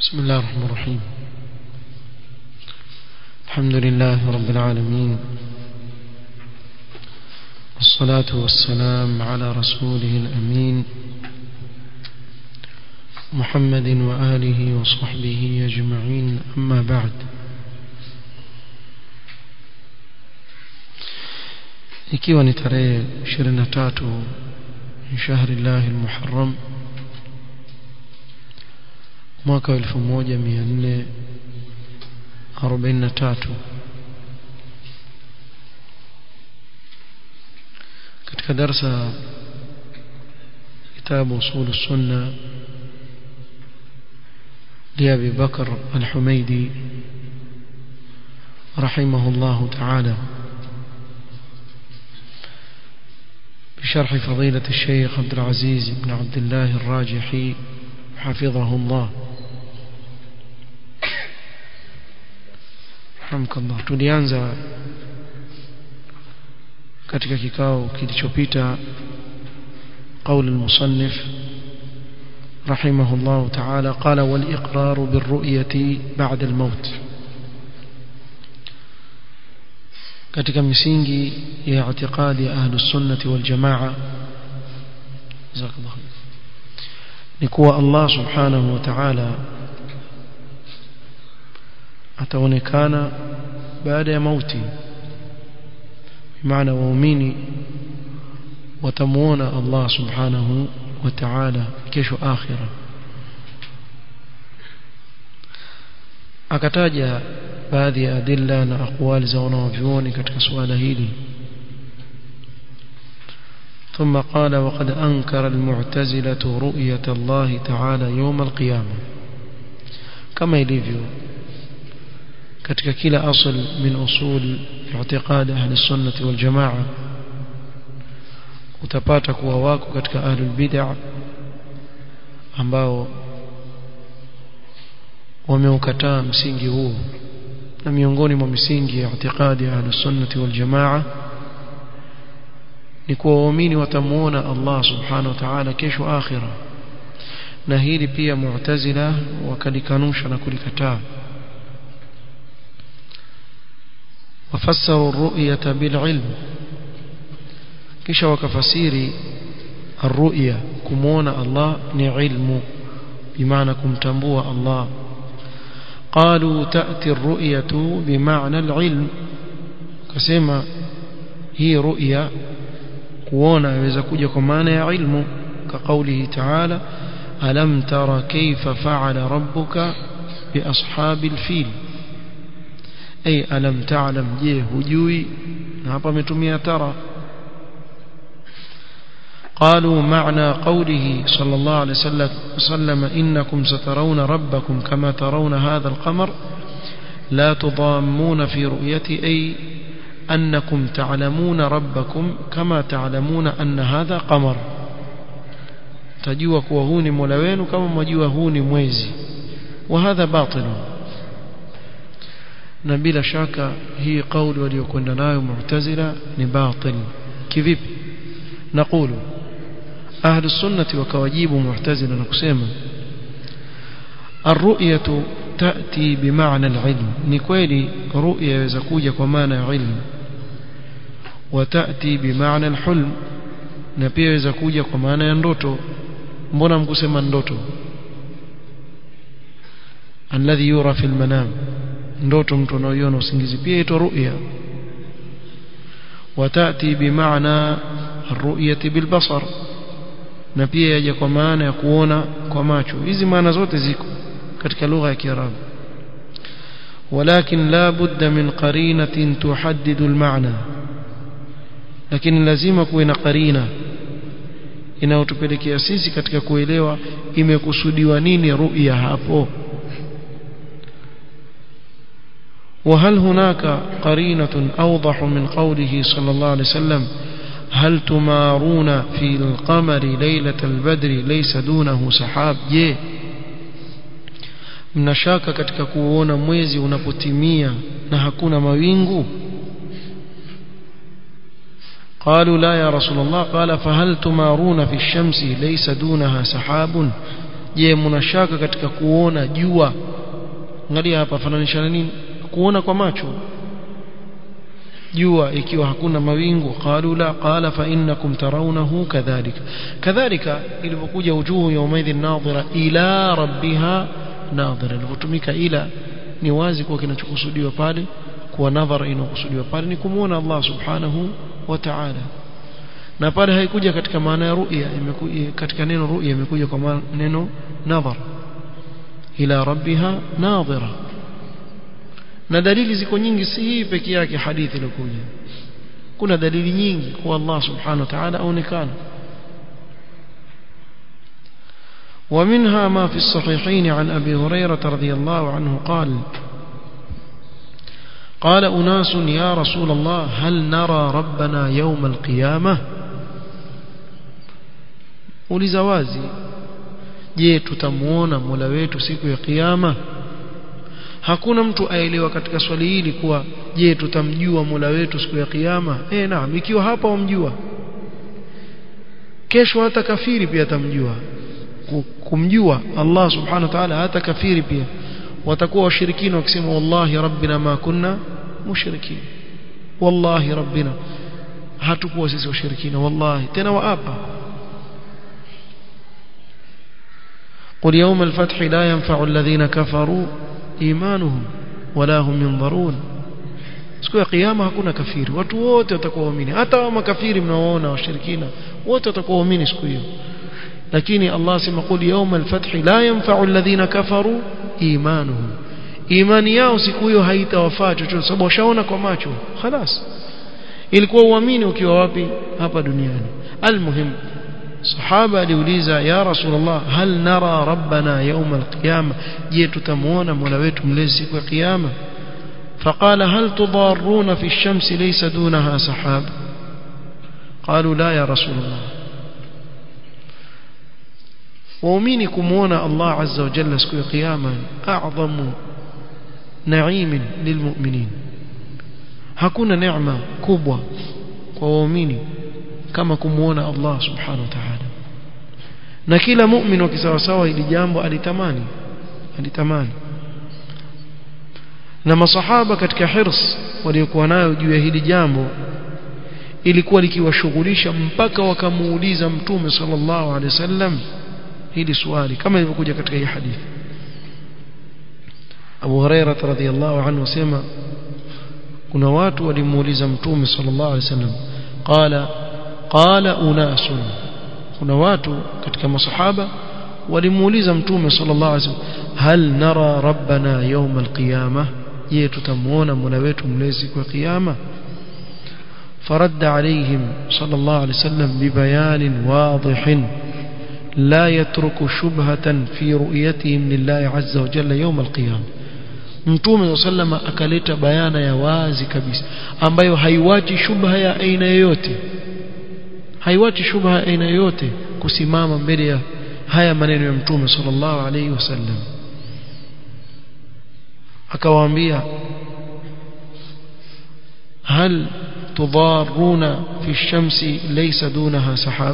بسم الله الرحمن الرحيم الحمد لله رب العالمين والصلاة والسلام على رسوله الأمين محمد وآله وصحبه أجمعين أما بعد ikiwa ni tarehe 23 shahri llahi almuharram mwaka wa 1443 katika darsa kitabu usul sunna لأبي بكر الحميدي رحمه الله تعالى بشرح فضيلة الشيخ عبد العزيز بن عبد الله الراجحي حفظه الله رحمك الله tulianza katika kikao kilichopita قول المصنف رحمه الله تعالى قال والإقرار بالرؤية بعد الموت katika misingi ya i'tiqadi ya ahlus sunnati wal jamaa jazakallahu ni kuwa Allah subhanahu wa ta'ala ataonekana baada ya mauti maana waumini watamuona Allah subhanahu wa ta'ala kesho akhira akataja baadhi ya adilla na aqwali za wanavyuoni katika suala hili ثم قال وقد أنكر المعتزلة رؤية الله تعالى يوم القيامة كما يليفيو katika kila asl min usul i'tiqad ahli sunnah wal jamaa utapata kuwa wako katika ahlul bid'ah ambao wameukataa msingi huo na miongoni mwa misingi ya i'tiqadi ya ahlus sunnah wal jamaa ni kuwa waumini watamuona Allah subhanahu wa ta'ala kesho akhira na hili pia mu'tazila wakalikanusha na kulikataa وفسروا الرؤية بالعلم kisha wakafasiri الرؤية kumuona Allah ni ilmu bimaana kumtambua Allah قالوا تأتي الرؤية بمعنى العلم كسما هي رؤيا kuona yaweza kuja kwa maana ya ilmu كقوله تعالى ألم ترى كيف فعل ربك بأصحاب الفيل أي ألم تعلم je hujui na hapa ametumia tara قالوا معنى قوله صلى الله عليه وسلم إنكم سترون ربكم كما ترون هذا القمر لا تضامون في رؤيتي أي أنكم تعلمون ربكم كما تعلمون أن هذا قمر تجوا كوهون ملوين كما مجوهون مويزي وهذا باطل نبيل شاك هي قول وليكن نايو معتزلة نباطل كذب نقول أهل السنة وكواجيب معتزلة نقسم الرؤية تأتي بمعنى العلم نكويلي رؤية يزكوجة كمعنى علم وتأتي بمعنى الحلم نبيه يزكوجة كمعنى يندوتو mbona mkusema ndoto alladhi yura fil manam ndoto mtu anaoiona usingizi pia ito ru'ya watati bimaana الرؤية بالبصر na pia yaja kwa maana ya kuona kwa macho hizi maana zote ziko katika lugha ya Kiarabu ولكن لا بد من قرينة تحدد المعنى lakini lazima kuwe na qarina inayotupelekea sisi katika kuelewa imekusudiwa nini ru'ya hapo وهل هناك قرينة أوضح من قوله صلى الله عليه وسلم هل تمارون في القمر ليلة البدر ليس دونه سحاب je mnashaka katika kuona mwezi unapotimia na hakuna mawingu قالوا لا يا رسول الله قال فهل تمارون في الشمس ليس دونها سحاب je mnashaka katika kuona jua angalia hapa fananisha na nini kuona kwa macho jua ikiwa hakuna mawingu qalu la qala fa innakum tarawnahu kadhalika kadhalika ilipokuja wujuhu yawmaidhin nadhira ila rabbiha nadhira ilipotumika ila ni wazi kwa kinachokusudiwa pale kuwa nadhara inakusudiwa pale ni kumuona Allah subhanahu wa ta'ala na pale haikuja katika maana ya ru'ya imekuja katika neno ru'ya imekuja kwa neno nadhar ila rabbiha nadhira na dalili ziko nyingi si hii peke yake hadithi iliyokuja kuna dalili nyingi kwa Allah subhanahu wa ta'ala aonekana ومنها ما في الصحيحين عن أبي هريرة رضي الله عنه قال قال أناس يا رسول الله هل نرى ربنا يوم القيامة uliza wazi je tutamuona Mola wetu siku ya kiyama hakuna mtu aelewa katika swali hili kuwa je tutamjua Mola wetu siku ya kiyama eh naam ikiwa hapa wamjua kesho hata kafiri pia atamjua kumjua Allah subhanahu wa ta'ala hata kafiri pia watakuwa washirikina wakisema wallahi rabbina ma kunna mushrikin wallahi rabbina hatukuwa sisi washirikina wallahi tena waapa قل يوم الفتح لا ينفع الذين كفروا إيمانهم ولا هم ينظرون siku ya kiyama hakuna kafiri watu wote watakuwa waamini hata wa makafiri mnaoona washirikina wote watakuwa waamini siku hiyo lakini Allah sema qul yawm al-fath la yanfa'u alladhina kafaru imanuhum imani yao siku hiyo haitawafaa chochote sababu washaona kwa macho خلاص ilikuwa uamini ukiwa wapi hapa duniani almuhim sahaba aliuliza ya rasulullah hal nara rabbana yawm alqiyama je tutamuona mola wetu mlezi siku ya kiyama فقال هل تضارون في الشمس ليس دونها سحاب قالوا لا يا رسول الله waumini kumuona Allah azza wa jalla siku ya kiyama a'zamu na'imin lilmu'minin hakuna neema kubwa kwa waumini kama kumuona Allah subhanahu wa ta'ala na kila mu'min wa kisawasawa hili jambo alitamani alitamani na masahaba katika hirs waliokuwa nayo juu ya hili jambo ilikuwa likiwashughulisha mpaka wakamuuliza mtume sallallahu alaihi wasallam hili swali kama ilivyokuja katika hii hadithi Abu Huraira radhiyallahu anhu sema kuna watu walimuuliza mtume sallallahu alaihi wasallam qala qala unasun kuna watu katika masahaba walimuuliza mtume sallallahu alaihi wasallam hal nara rabbana yawm alqiyamah je tutamuona mola wetu mlezi kwa kiyama فرد عليهم صلى الله عليه وسلم ببيان واضح لا يترك شبهة في رؤيتهم لله عز وجل يوم القيامة mtume sallama akaleta bayana ya wazi kabisa ambayo haiwachi shubha ya aina yoyote haiwachi shubha ya aina yoyote kusimama mbele ya haya maneno ya mtume sallallahu alayhi wasallam akawaambia hal tudaruna fi shamsi laysa dunaha sahab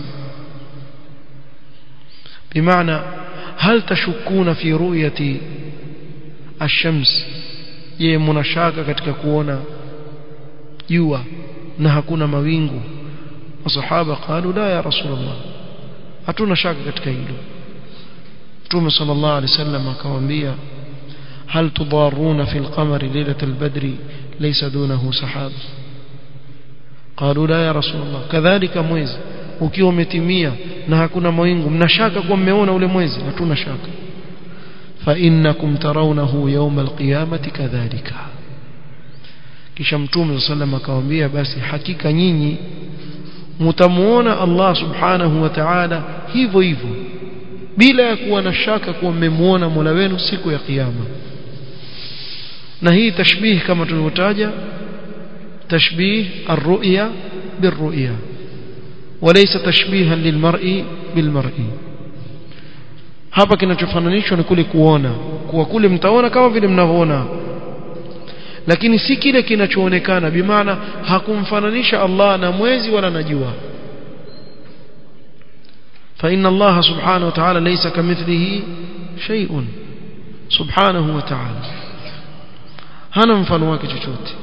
بمعنى هل تشكون في رؤية الشمس je mnashaka katika kuona jua na hakuna mawingu masahaba qalu la ya rasulullah hatuna shaka katika hilo Mtume sallallahu alaihi wasallam akamwambia hal tudaruna fil qamari lailatal badri laysa dunahu sahab qalu la ya rasulullah kadhalika mwezi ukiwa umetimia na hakuna mawingu mnashaka kuwa mmeona ule mwezi hatuna shaka fa innakum tarawnahu yawm alqiyamati kadhalika kisha mtume sallam akamwambia basi hakika nyinyi mtamuona Allah subhanahu wa ta'ala hivyo hivyo bila ya kuwa na shaka kuwa mmemuona Mola wenu siku ya kiyama na hii tashbih kama tulivyotaja tashbih ar-ru'ya bir-ru'ya وليس تشبيها للمرء بالمرء hapa kinachofananishwa ni kule kuona kuwa kule mtaona kama vile mnavyoona lakini si kile kinachoonekana bimaana hakumfananisha Allah na mwezi wala na jua فإن الله سبحانه وتعالى ليس كمثله شيء سبحانه وتعالى hana mfano wake chochote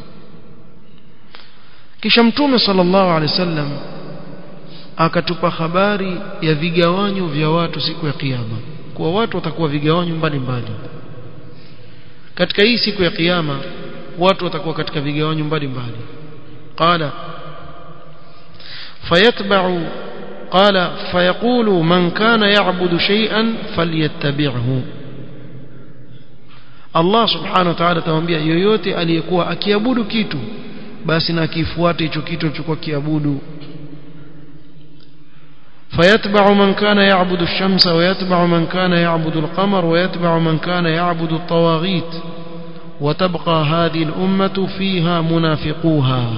kisha mtume sallallahu alaihi wasallam akatupa habari ya vigawanyo vya watu siku ya kiyama kuwa watu watakuwa vigawanyo mbalimbali katika hii siku ya kiyama watu watakuwa katika vigawanyo mbalimbali qala fayatba'u qala fayaqulu man kana ya'budu shay'an falyattabi'hu Allah subhanahu wa ta'ala atamwambia yoyote aliyekuwa akiabudu kitu basi na kifuate hicho kitu alichokuwa kiabudu فيتبع من كان يعبد الشمس ويتبع من كان يعبد القمر ويتبع من كان يعبد الطواغيت وتبقى هذه الأمة فيها منافقوها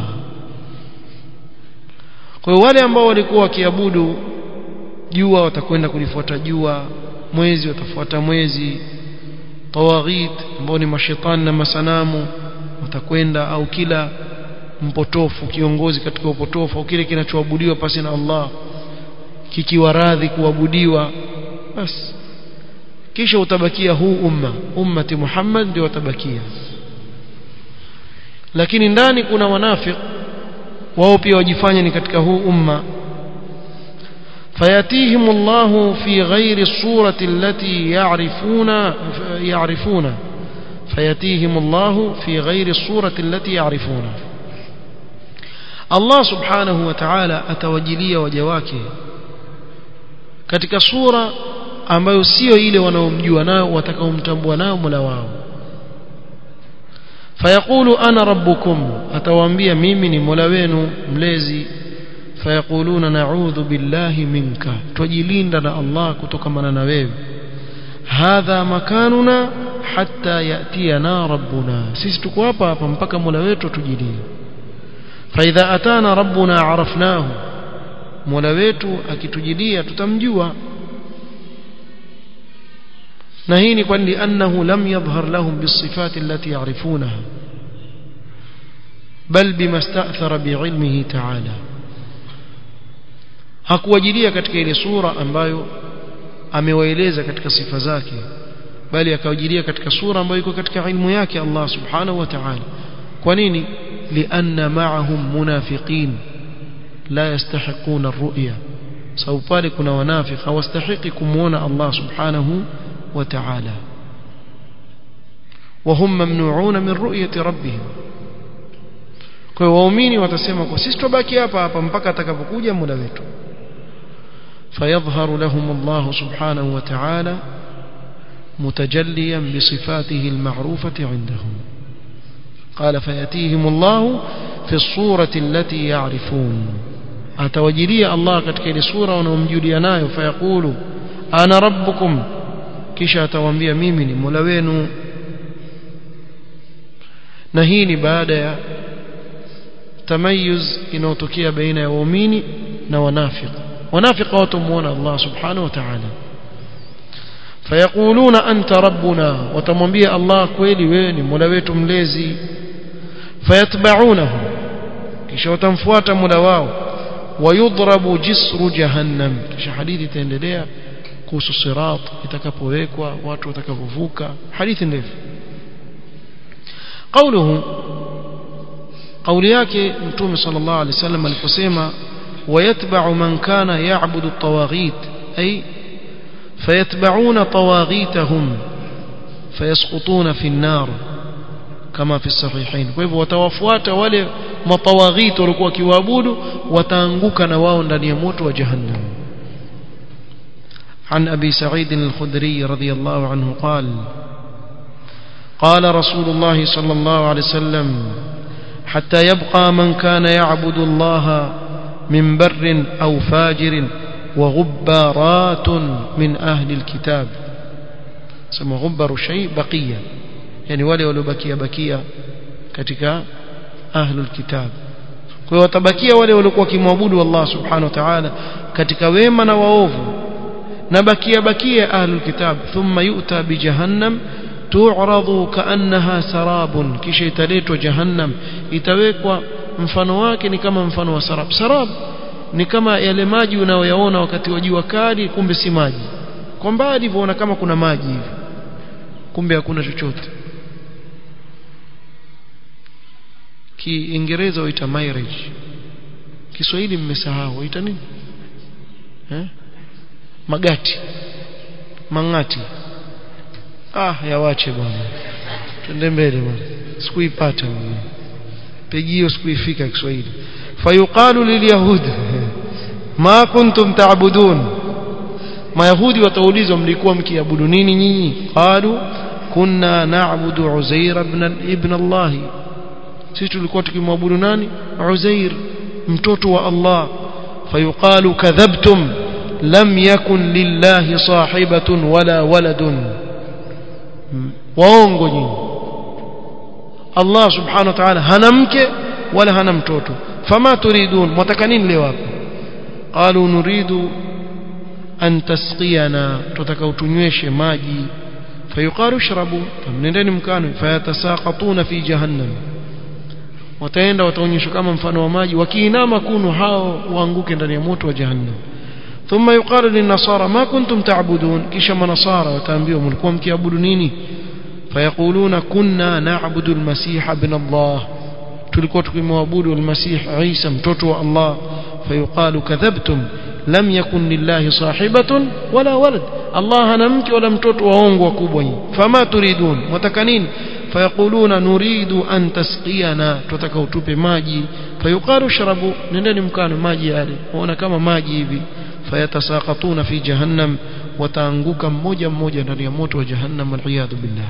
kwa wale ambao walikuwa wakiabudu jua watakwenda kulifuata jua mwezi watafuata mwezi tawaghit ambao ni mashetani na masanamu watakwenda au kila mpotofu kiongozi katika upotofu au kile kinachoabudiwa pasi na Allah kikiwa radhi kuabudiwa basi kisha utabakia huu umma ummati Muhammad ndio watabakia lakini ndani kuna wanafik wao pia wajifanya ni katika huu umma فياتيهم الله في غير الصورة التي يعرفون يعرفون فياتيهم الله في غير الصورة التي يعرفون الله سبحانه وتعالى أتوجلي وجواكه katika sura ambayo sio ile wanaomjua nao watakaomtambua nao Mola wao fayaqulu ana rabbukum atawaambia mimi ni Mola wenu mlezi fayaquluna na'udhu billahi minka tujilinda na Allah kutokamana na wewe hadha makanuna hatta yatiyana rabbuna sisi tuko hapa hapa mpaka Mola wetu tujilie فإذا أتانا ربنا عرفناه mola wetu akitujilia tutamjua na hii ni kwani annahu lam yadhhar lahum bisifati allati ya'rifunaha bal bima sta'thara bi'ilmihi ta'ala hakuwajilia katika ile sura ambayo amewaeleza katika sifa zake bali akawajilia katika sura ambayo iko katika ilmu yake Allah subhanahu wa ta'ala kwa nini lianna ma'ahum munafiqin la yastahiquna ar-ru'ya sababu pale kuna wanafiki hawastahiki kumuona Allah subhanahu wa ta'ala وهم ممنوعون من رؤية ربهم kwa hiyo waumini watasema kwa sisi tubaki hapa hapa mpaka atakapokuja muda wetu فيظهر لهم الله سبحانه وتعالى متجليا بصفاته المعروفة عندهم قال فيأتيهم الله في الصورة التي يعرفون أتوجلي الله katika ile sura wanaomjulia nayo fayaqulu ana rabbukum kisha atawaambia mimi ni Mola wenu na hii ni baada ya tamayuz inayotokea baina ya waumini na wanafiki wanafiki watamuona Allah subhanahu wa ta'ala fayaquluna anta rabbuna watamwambia Allah kweli wewe ni Mola wetu mlezi fayatba'unahu kisha watamfuata Mola wao wayudrabu jisru jahannam kisha hadithi itaendelea kuhusu sirat itakapowekwa watu watakapovuka hadithi ndefu قوله قول yake mtume sallallahu alaihi wasallam aliposema ويتبع من كان يعبد الطواغيت أي فيتبعون طواغيتهم فيسقطون في النار كما في الصحيحين فلهو وتوفوات wale matawaghit walikuwa kiwaabudu wataanguka na wao ndani ya moto wa jahannam عن أبي سعيد الخدري رضي الله عنه قال قال رسول الله صلى الله عليه وسلم حتى يبقى من كان يعبد الله من بر أو فاجر وغبارات من أهل الكتاب سمى غبر شيء بقية يعني wale waliobakia bakia katika ahlul kitab kwa hiyo watabakia wale waliokuwa kimwabudu Allah subhanahu wa ta'ala katika wema na waovu na bakia bakia ahlul kitab thumma yu'ta bi jahannam tu'radu ka'annaha sarabun kisha italetwa jahannam itawekwa mfano wake ni kama mfano wa sarab sarab ni kama yale maji unayoyaona wakati wa jua kali kumbe si maji kwa mbali unaona kama kuna maji hivi kumbe hakuna chochote kiingereza waita marriage Kiswahili mmesahau waita nini eh magati mangati ah yawache bwana twende mbele bwana sikuipata mimi pegio sikuifika Kiswahili fayuqalu lilyahud ma kuntum ta'budun mayahudi wataulizwa mlikuwa mkiabudu nini nyinyi qalu kunna na'budu uzair ibn ibn Allah sisi tulikuwa tukimwabudu nani uzair mtoto wa Allah fayuqalu kadhabtum lam yakun lillahi sahibatun wala waladun waongo nyinyi Allah subhanahu wa ta'ala hana mke wala hana mtoto fama turidun mwataka nini leo hapa qalu nuridu an tasqiyana tutaka utunyweshe maji fayuqalu shrabu nendeni mkano fayatasaqatuna fi jahannam wataenda wataonyeshwa kama mfano wa maji wakiinama kunu hao waanguke ndani ya moto wa jahannam ثم يقال للنصارى ما كنتم تعبدون kisha manasara wataambiwa mlikuwa mkiabudu nini فيقولون كنا نعبد المسيح ابن الله tulikuwa tukimwabudu almasih Isa mtoto wa Allah fayuqalu kadhabtum lam yakun lillahi sahibatun wala walad Allah hana mke wala mtoto waongo wakubwa nyinyi fama turidun wataka nini fayaquluna nuridu an tasqiyana tutaka utupe maji fayuqalu shrabu nendeni mkano maji yale waona kama maji hivi fayatasaqatuna fi jahannam wataanguka mmoja mmoja ndani ya moto wa jahannam waliyadhu billah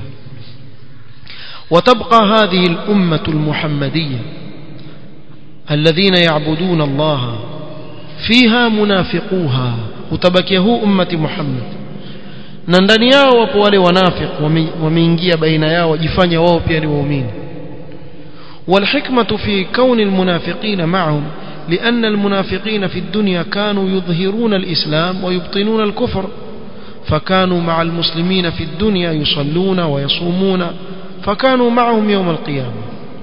وتبقى هذه الأمة المحمدية الذين يعبدون الله فيها منافقوها وتبكيه أمة محمد na ndani yao wapo wale wanafiq wameingia baina yao wajifanya wao pia ni waumini والحكمة في كون المنافقين معهم لأن المنافقين في الدنيا كانوا يظهرون الإسلام ويبطنون الكفر فكانوا مع المسلمين في الدنيا يصلون ويصومون فكانوا معهم يوم القيامة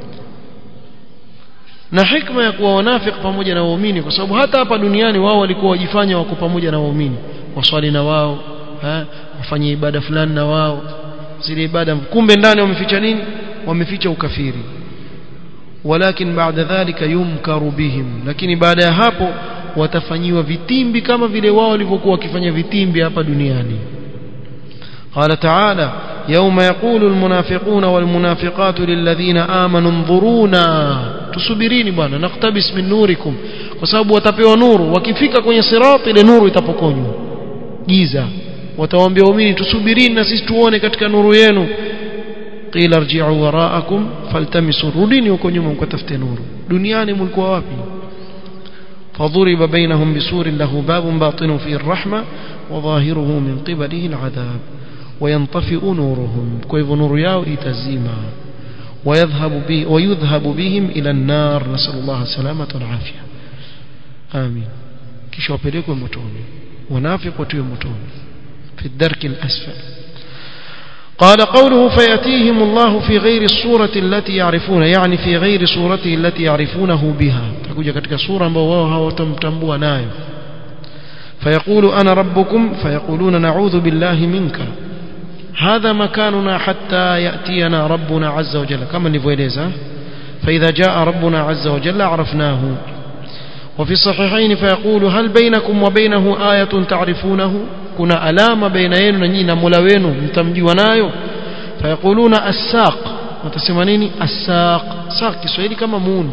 na hikma ya kuwa wanafik pamoja na waumini kwa sababu hata hapa duniani wao walikuwa wajifanya wako pamoja na waumini waswali na wao wafanye ibada fulani na wao zile ibada kumbe ndani wameficha nini wameficha ukafiri walakin baada dhalika yumkaru bihim lakini baada ya hapo watafanyiwa vitimbi kama vile wao walivyokuwa wakifanya vitimbi hapa duniani قال تعالى يوم يقول المنافقون والمنافقات للذين آمنوا انظرونا tusubirini bwana naktabis min nurikum kwa sababu watapewa nuru wakifika kwenye sirati ile nuru itapokonywa giza watawaambia waumini tusubirini na sisi tuone katika nuru yenu qila irji'u wara'akum faltamisu rudini huko nyuma mkatafute nuru duniani mlikuwa wapi فضرب بينهم بسور له باب باطن فيه الرحمة وظاهره من قبله العذاب وينطفئ نورهم كيف نور ياو إتزيما ويذهب, به ويذهب بهم إلى النار نسأل الله السلامة والعافية آمين كيش وبريكم متوني ونافق وتيو متوني في الدرك الأسفل قال قوله فيأتيهم الله في غير الصورة التي يعرفون يعني في غير صورته التي يعرفونه بها تكوجا katika sura ambao wao hawatamtambua nayo فيقول أنا ربكم فيقولون نعوذ بالله منك هذا مكاننا حتى يأتينا ربنا عز وجل كما نفويليزا فإذا جاء ربنا عز وجل عرفناه وفي الصحيحين فيقول هل بينكم وبينه آية تعرفونه كنا ألام بين يننا ملوين متمجونايو فيقولون الساق وتسمانيني الساق ساق كسويلي كما موندي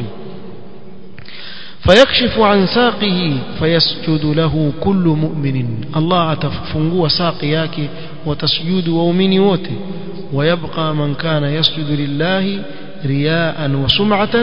فيكشف عن ساقه فيسجد له كل مؤمن الله atafungua saqi yake watasujudu waumini wote ويبقى من كان يسجد لله رياء وسمعة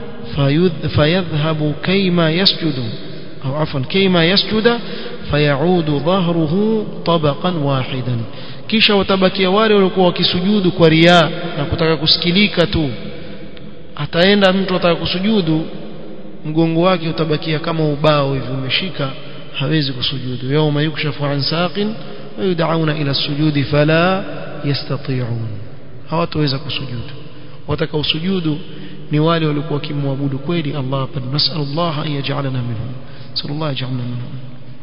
فيذهب كيما يسجد أو عفوا كيما يسجد فيعود ظهره طبقا واحدا kisha watabakia wale walikuwa wakisujudu kwa riaa na kutaka kusikilika tu ataenda mtu ataka kusujudu mgongo wake utabakia kama ubao hivi umeshika hawezi kusujudu yawma yukshafu an saqin wa yud'auna ila sujudi fala yastati'un hawataweza kusujudu wataka usujudu ni wale walikuwa wakimwabudu kweli Allah pa nasallallahu an yaj'alana minhum sallallahu yaj'alna minhum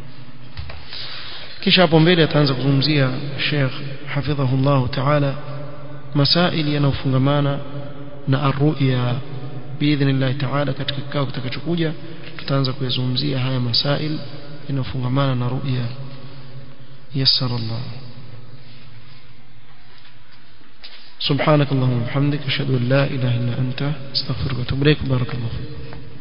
kisha hapo mbele ataanza kuzungumzia Sheikh hafidhahullah ta'ala masaili yanayofungamana na arruya biidhnillah ta'ala katika kikao kitakachokuja tutaanza kuyazungumzia haya masail yanayofungamana na ruya yassara Allah سبحانك اللهم وبحمدك اشهد ان لا اله الا انت استغفرك واتوب اليك بارك الله فيك